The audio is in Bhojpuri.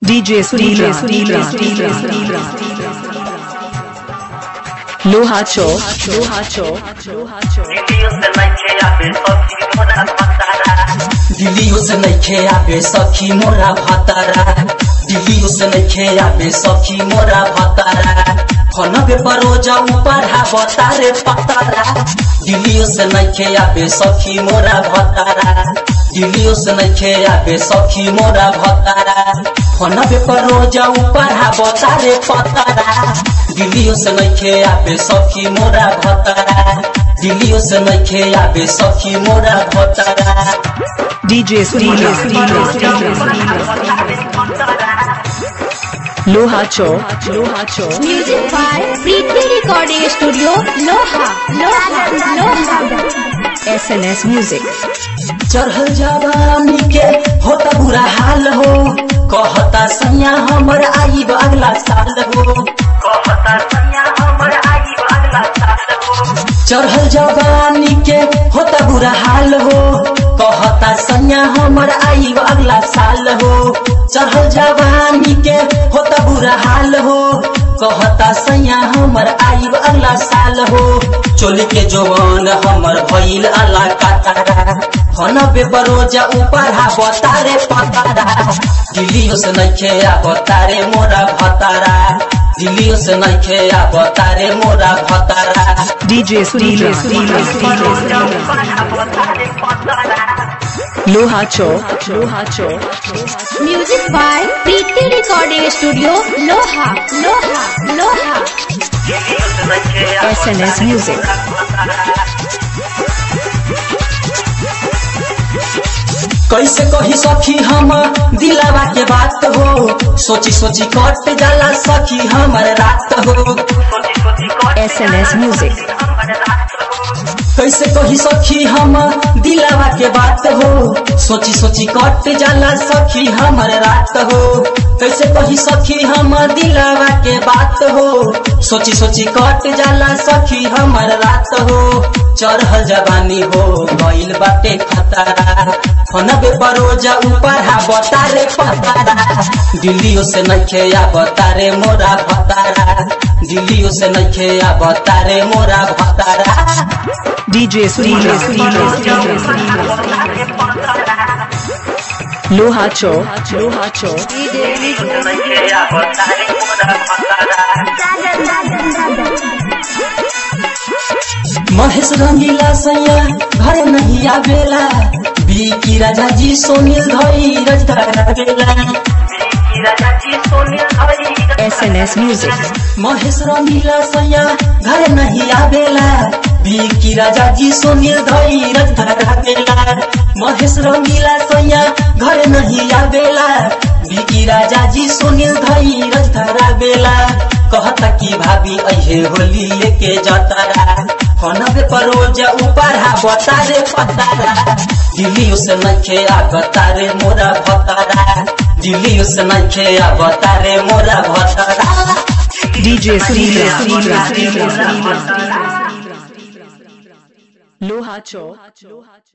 DJ Sudhira, Loha Chowk, Loha Chowk, Loha Chowk. दिलियो से नइखे आबे सखी मोरा भतारा दिलियो से नइखे आबे सखी मोरा भतारा फनबे परोजा ऊपर हा बतारे पतारा दिलियो से नइखे आबे सखी मोरा भतारा दिलियो से नइखे आबे सखी मोरा भतारा फनबे परोजा ऊपर हा बतारे पतारा दिलियो से नइखे आबे सखी मोरा भतारा दिलियो से नइखे आबे सखी मोरा भतारा DJ Sudhira, Loha Chowk, Loha Chowk. Music by Preeti Recording Studio, Loha, Loha, Loha. SNS Music. चढ़ल जवानी के होता बुरा हाल हो कहता सैया हमर आईब अगला साल हो कहता सैया हमर आईब अगला साल हो चढ़ल जवानी के होता बुरा हाल हो कहता सैया हमर आईब अगला साल हो चढ़ल जवानी के होता बुरा हाल हो कहता सैया हमर आईब अगला साल हो चोली के जवान हमर भइल अला कातारा हनबे बरोजा ऊपर हा बतारे पतारा दिलियो से नइखे आ बतारे मोरा भतारा दिलियो से नइखे आ बतारे मोरा भतारा DJ Sudhira, Loha Chowk, Loha Chowk. Music by Preeti Recording Studio, Loha, Loha, Loha. SNS Music. कैसे कही सखी हम दिलावा के बात हो सोची सोची कट जाला सखी हमर रात हो SNS Music. कैसे कही सखी हम दिलावा के बात हो सोची सोची कट जाला सखी हमर रात हो कैसे कही सखी हम दिलावा के बात हो सोची सोची कट जाला सखी हमर रात हो चढ़ल जवानी हो गइल बाटे खतरा फनबे परोजा ऊपर हा बतारे पतारा दिल्लियो से नइखे आ बतारे मोरा भतारा दिल्लियो से नइखे आ बतारे मोरा भतारा DJ Sudhira, Loha Chowk, Loha Chowk. Mahesh रंगीला सैया घर नहीं आवेला बीकी राजा जी सोनील धई रजधारा बेला SNS Music. महेश रंगीला सैया घर नहीं आवेला बीकी राजा जी सोनील धई रजधारा बेला महेश रंगीला सैया घर नहीं आवेला बीकी राजा जी सोनील धई रजधारा बेला कहता कि भाभी अहे होली लेके जतारा हनबे परोजा ऊपर हा बतारे पतारा दिल्लियो से नखे आ बतारे मोरा भतारा दिल्लियो से नखे आ बतारे मोरा भतारा DJ Sudhira, Loha Chowk, Loha Chowk.